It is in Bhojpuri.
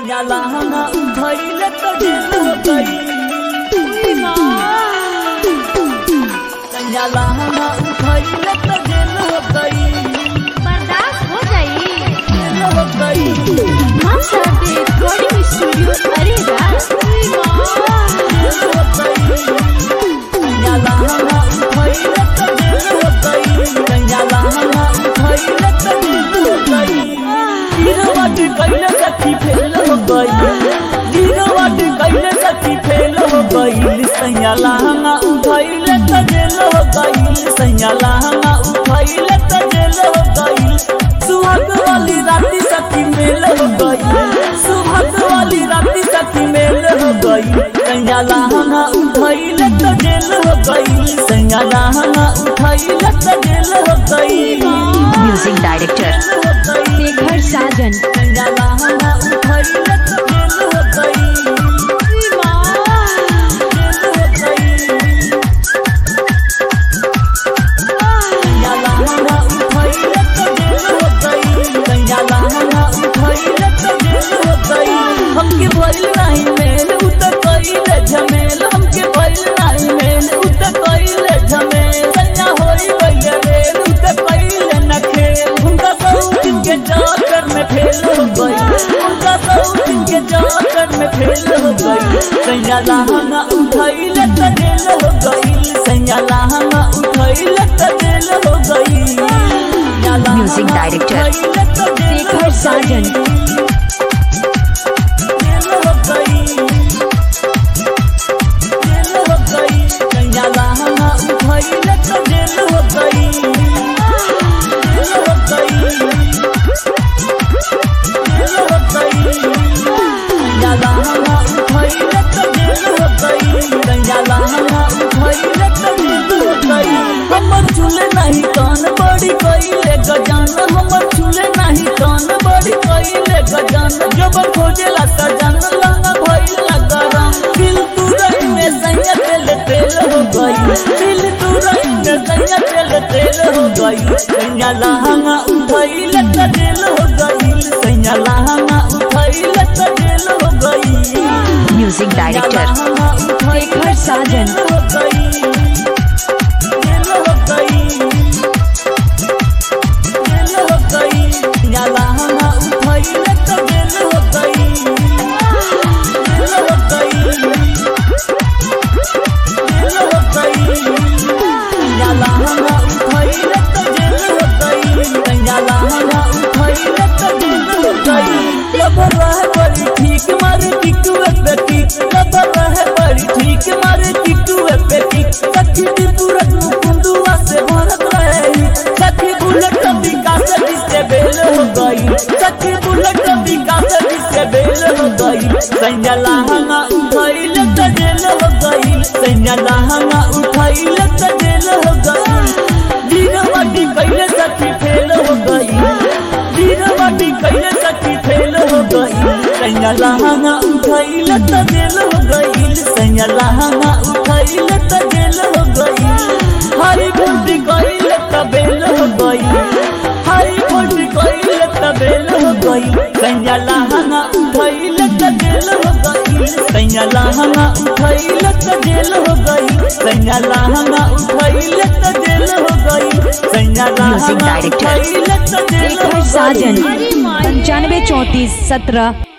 सैयाला हना उठैले त जेल हो गई सैयाला हना उठैले त जेल हो गई बर्दाश्त हो जाई जेल हो गई हम सब रिकॉर्डिंग स्टूडियो अरे रात जेल हो गई सैयाला हना उठैले त जेल हो गई सैयाला हना उठैले त जेल हो गई गिरवट कैले सखी फेल हो गई गिरवट कैले सखी फेल हो गई सैयाला हना उठैले त जेल हो गई सैयाला हना उठैले त जेल हो गई सुहाग वाली राती सखी मेल हो गई सुहाग वाली राती सखी मेल हो गई सैयाला हना उठैले त जेल हो गई सैयाला हना उठैले त जेल हो गई म्यूजिक डायरेक्टर हो गई शेखर साजन सैयाला हना उठैले त जेल हो गई जेल हो गई सैयाला हना उठैले त जेल हो गई सैयाला हना उठैले त जेल हो गई हमके भइल नाही मेल उ त कइले झमेल हमके भइल नाही मेल उ त कइले झमेल सैया होई गइले रेल उ त कइले न खेल हुनका सौतिन के चक्कर में फेल हो गई हुनका सौतिन के चक्कर में फेल हो गई सैयाला हना उठैले त जेल हो गई सैयाला हना उठैले त जेल हो गई music director Shekhar Sajan jail हो गई जेल हो गई सैयाला हना उठैले त जेल हो गई जेल हो गई जेल हो गई सैयाला हना उठैले त जेल हो गई सैयाला हना उठैले त जेल हो गई हमर झूले नहीं कान बड़ी कइले गजान हमर झूले नहीं कान बड़ी कइले गजान जब खोजेला सजान लाना भइला गरम दिल तुरई में सैया तेल तेल हो गई दिल तुरई में सैया तेल तेल हो गई सैया लहंगा उठैले त जेल हो गई सैया लहंगा उठैले त जेल हो गई म्यूजिक डायरेक्टर शेखर साजन हो गई जेल हो गई जेल हो गई याला हना उठैले त जेल हो गई जेल हो गई जेल हो गई याला हना उठैले त जेल हो गई याला हना उठैले त जेल हो गई लबर रहे बड़ी ठीक मारे टिकुए पे टिक लबर रहे बड़ी ठीक मारे टिकुए पे टिक सखी दी पूरत मुकुंदुआ से भरत रहे सखी बुलेट विकास जिससे बेल हो गई सखी बुलेट विकास जिससे बेल हो गई सैया लहंगा उठैले त जेल हो गई सैया लहंगा उठैले त जेल हो गई दीनवाटी कैले सखी फेल हो गई दीनवाटी कैले सखी फेल हो गई सैया लहंगा उठैले त जेल हो गई सैया लहंगा उठैले त जेल हो गई हरी भुंडी कैले त बेल हो गई हरी भुंडी कैले त बेल हो गई सैया लहंगा उठैले त जेल हो गई सैया लहंगा उठैले त जेल हो गई सैया लहंगा उठैले त जेल हो गई सैया लहंगा डायरेक्टर उठैले त जेल हो शेखर गई साजन पंचानवे चौंतीस सत्रह